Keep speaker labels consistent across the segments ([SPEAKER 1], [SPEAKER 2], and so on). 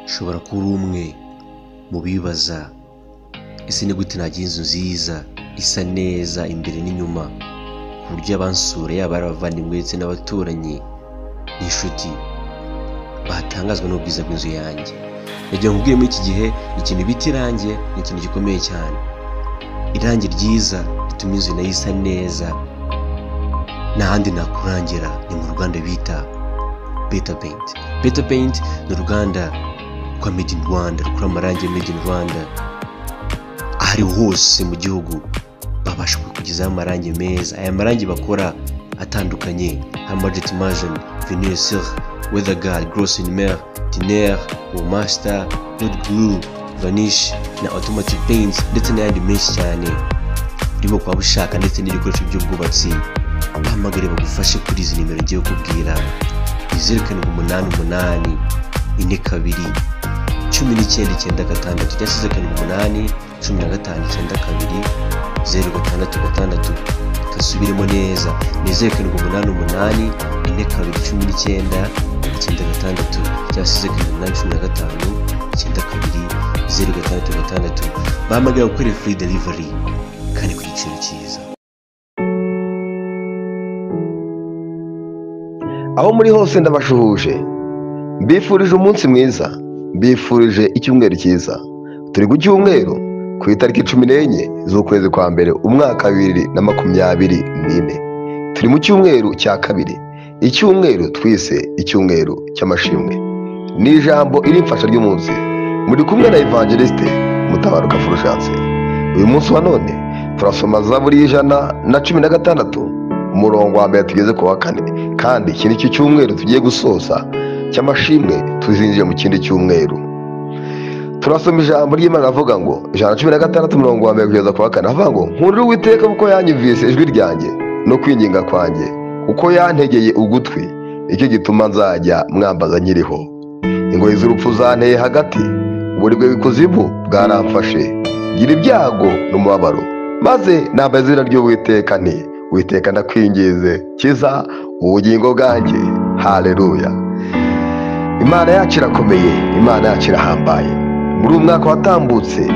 [SPEAKER 1] ushobora kuba uri umwe mu bibaza ese ni gute nagira inzu nziza isa neza imbere n'inyuma ku buryo abansura yaba ari abavandimwe ndetse n'abaturanyi n'inshuti batangazwa n'ubwiza bw'inzu yanjye nagira ngo muri iki gihe ikintu bita irangi ni ikintu gikomeye cyane irangi ryiza rituma inzu nayo isa neza nta handi nakurangira ni mu ruganda bita beta peyinti beta peyinti ni uruganda rwa medi ini rwanda rukora amarangi medi ini rwanda aho ari hose mu gihugu babasha kukugezaho amarangi meza aya marangi bakora atandukanye nka majeti majeni veniseri wedagari gorosi nimero dineri womasita rodi guru vanishi na otomati peyinti ndetse n'ayandi menshi cyane urimo kwaba ushaka ndetse n'ibikoresho by'ubwubatsi bahamagare bagufashe kuri izi nimero ngiye kubwira izeru karindwi umunani umunani ine kabiri cumi n'icyenda icyenda gatandatu cyangwa se karindwi umunani cumi na gatanu icyenda kabiri zeru gatandatu gatandatu gasubiremo neza ni zeru karindwi umunani umunani ine kabiri cumi n'icyenda icyenda gatandatu cyangwa se karindwi umunani cumi na gatanu icyenda kabiri zeru gatandatu gatandatu bahamagara gukorera furi derivari kandi ku giciro cyiza
[SPEAKER 2] aho muri hose ndabashuhuje mbifurije umunsi mwiza mbifurije icyumweru cyiza turi ku cyumweru ku itariki cumi n'enye z'ukwezi kwa mbere umwaka bibiri na makumyabiri n'ine turi mu cyumweru cya kabiri icyumweru twise icyumweru cy'amashimwe ni ijambo irimfasha ry'umunsi muri kumwe na evangeliste mutabaruka furushatse uyu munsi wa none turasoma za buri ijana na cumi na gatandatu umurongo wa mbere tugeze ku wa kane kandi iki ni cyo cyumweru tugiye gusoza cy'amashimwe tuzinjiye mu kindi cyumweru turasoma ijambo ry'imana avuga ngo ijana cumi na gatandatu umurongo wa mbere kugeza ku wa kane avuga ngo nkundire uwiteka kuko yanyumvise ijwi ryanjye no kwinginga kwanjye uko yantegeye ugutwi nicyo gituma nzajya mwambaza nkiriho ingoyi z'urupfu zanteye hagati uburibwe bw'ikuzimu bwaramfashe gira ibyago n'umubabaro maze namba izina ry'uwiteka nti witeka ndakwingize kiza ubugingo bwanjye hareruya imana yacu irakomeye imana yacu irahambaye muri uyu mwaka watambutse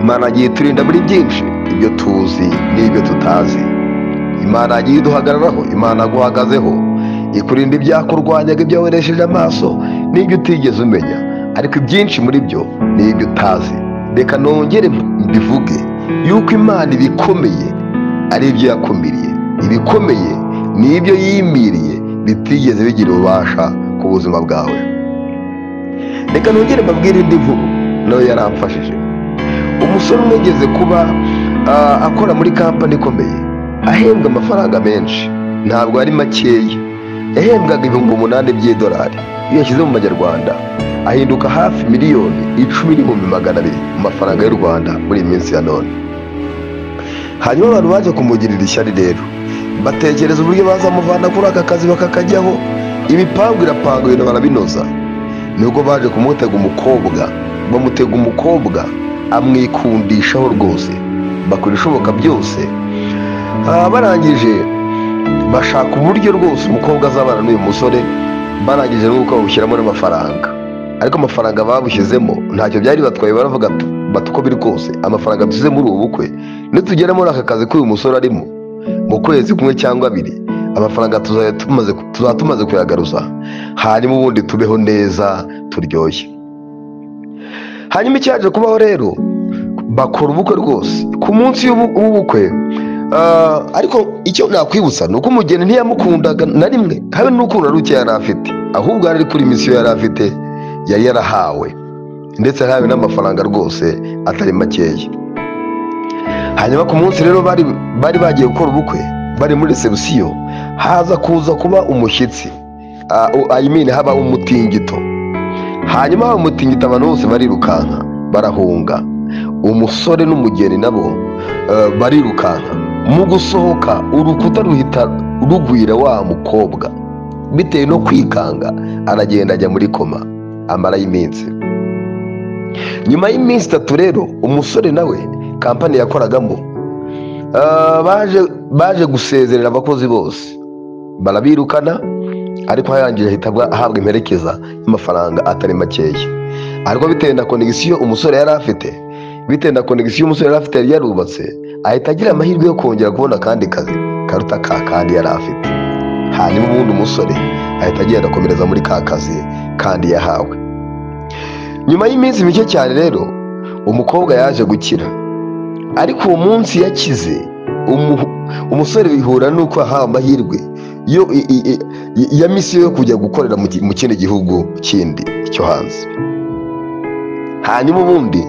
[SPEAKER 2] imana yagiye iturinda muri byinshi ibyo tuzi n'ibyo tutazi imana yagiye iduhagararaho imana yaguhagazeho ikurinda ibyakurwanyaga ibyo wabonesheje amaso n'ibyo utigeze umenya ariko ibyinshi muri byo ni ibyo utazi reka nongere mbivuge yuko imana ibikomeye ari ibyo yakumiriye ibikomeye ni ibyo yimiriye bitigeze bigira ububasha ku buzima bwawe reka nongere mbabwire indi nkuru nawe yaramfashije umusore umwe ugeze kuba akora muri kampani ikomeye ahembwa amafaranga menshi ntabwo ari makeya yahembwaga ibihumbi umunani by'idolari iyo yashyize mu manyarwanda ahinduka hafi miliyoni icumi n'ibihumbi magana abiri mu mafaranga y'u rwanda muri iyi minsi ya none hanyuma abantu baje kumugirira ishyari rero batekereza uburyo bazamuvana kuri aka kazi bakakajyaho ibipangu birapanguye barabinoza nibwo baje kumutega umukobwa bamutega umukobwa amwikundishaho rwose bakora ibishoboka byose barangije bashaka uburyo rwose umukobwa azabana n'uyu musore barangije n'uko bawushyiramo n'amafaranga ariko amafaranga babushyizemo ntacyo byari batwaye baravuga bati uko biri kose amafaranga dusize muri ubu bukwe nitugera muri aka kazi k'uyu musore arimo mu kwezi kumwe cyangwa abiri amafaranga tuzaba tumaze kuyagaruza hanyuma ubundi tubeho neza turyoshye hanyuma icyaje kubaho rero bakora ubukwe rwose ku munsi w'ubukwe ariko icyo nakwibutsa ni uko umugeni ntiyamukundaga na rimwe habe n'ukuntu ruke yari afite ahubwo ari kuri misiyo yari afite yari yarahawe ndetse yahawe n'amafaranga rwose atari makeya hanyuma ku munsi rero bari bagiye gukora ubukwe bari muri resebusiyo haza kuza kuba umushyitsi ayimini haba umutingito hanyuma haba umutingito abantu bose barirukanka barahunga umusore n'umugeni nabo barirukanka mu gusohoka urukuta ruhita rugwira wa mukobwa bitewe no kwikanga aragenda ajya muri koma amarayo iminsi nyuma y'iminsi itatu rero umusore nawe kampani yakoragamo baje gusezerera abakozi bose barabirukana ariko hayangije ahita abwa- ahabwa imperekeza y'amafaranga atari makeya ariko bitewe na konegisiyo umusore yari afite bitewe na konegisiyo umusore yari afite yari yarubatse ahita agira amahirwe yo kongera kubona akandi kazi karuta ka kandi yari afite hanyuma ubundi umusore ahita agenda akomereza muri ka kazi kandi yahawe nyuma y'iminsi mike cyane rero umukobwa yaje gukira ariko uwo munsi yakize umu- umusore bihura n'uko ahawe amahirwe yo i- i- i- ya misiyo yo kujya gukorera mu gi- mu kindi gihugu kindi cyo hanze hanyuma ubundi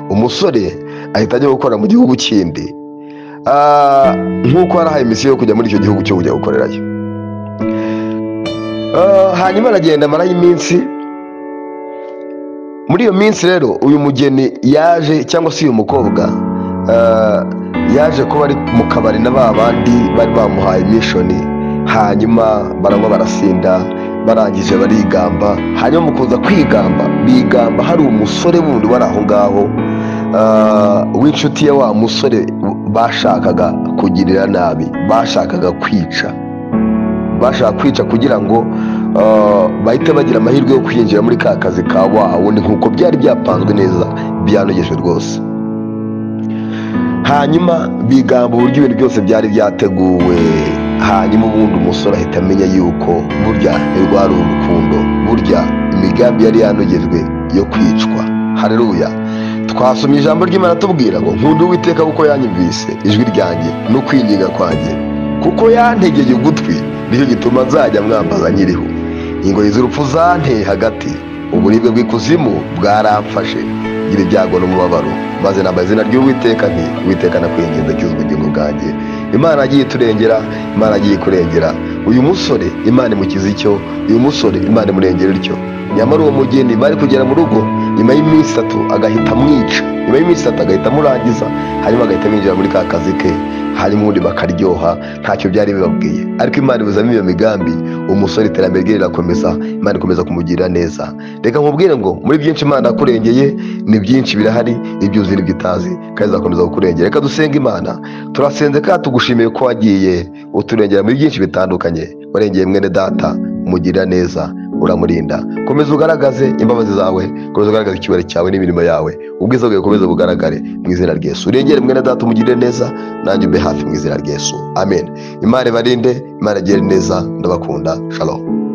[SPEAKER 2] umusore ahita ajya gukorera mu gihugu kindi Ah, nk'uko yari ahaye misiyo yo kujya muri icyo gihugu cyo kujya gukorerayo Ah, hanyuma aragenda amarayo iminsi muri iyo minsi rero uyu mugeni yaje cyangwa se uyu mukobwa ah, yaje kuba ari mu kabari na ba bandi bari bamuhaye mishoni hanyuma baranywa barasinda barangije barigamba hanyuma mukuza kwigamba bigamba hari umusore wundi wari aho ngaho ah, w'inshuti ya wa musore bashakaga kugirira nabi bashakaga kwica bashaka kwica kugira ngo ah, bahite bagira amahirwe yo kwinjira muri ka kazi ka wa wundi nk'uko byari byapanzwe neza byanogejwe rwose hanyuma bigamba uburyo ibintu byose byari byateguwe hanyuma ubundi umusore ahita amenya yuko burya rwari urukundo burya imigambi yari yanogejwe yo kwicwa hareruya twasomye ijambo ry'imana atubwira ngo nkunda uwiteka kuko yanyumvise ijwi ryanjye no kwinginga kwanjye kuko yantegeye ugutwi nicyo gituma nzajya mwambaza nkiriho ingoyi z'urupfu zanteye hagati uburibwe bw'ikuzimu bwaramfashe ngira ibyago n'umubabaro maze namba izina ry'uwiteka nti uwiteka nakwinginze cyuza ubugingo bwanjye imana yagiye iturengera imana yagiye kurengera uyu musore imana imukiza icyo uyu musore imana imurengera ityo nyamara uwo mugeni bari kugera mu rugo nyuma y'iminsi itatu agahita amwica nyuma y'iminsi itatu agahita amurangiza hanyuma agahita amwinjira muri ka kazi ke hanyuma ubundi bakaryoha ntacyo byari bibabwiye ariko imana ibuzamo iyo migambi umusore iterambere rye rirakomeza imana ikomeza kumugirira neza reka nkubwire ngo muri byinshi imana yakurengeye ni byinshi birahari ibyo uzi n'ibyo utazi kandi izakomeza kukurengera reka dusenge imana turasenze kandi tugushimiye ko wagiye uturengera muri byinshi bitandukanye warengeye mwene data umugirira neza uramurinda komeza ugaragaze imbabazi zawe komeza ugaragaze icyubahiro cyawe n'imirimo yawe ubwiza bwawe bukomeze bugaragare mu izina rya Yesu urengere mwene data umugirire neza nanjye mbe hafi mu izina rya Yesu amen imana ibarinde imana igire neza ndabakunda shalom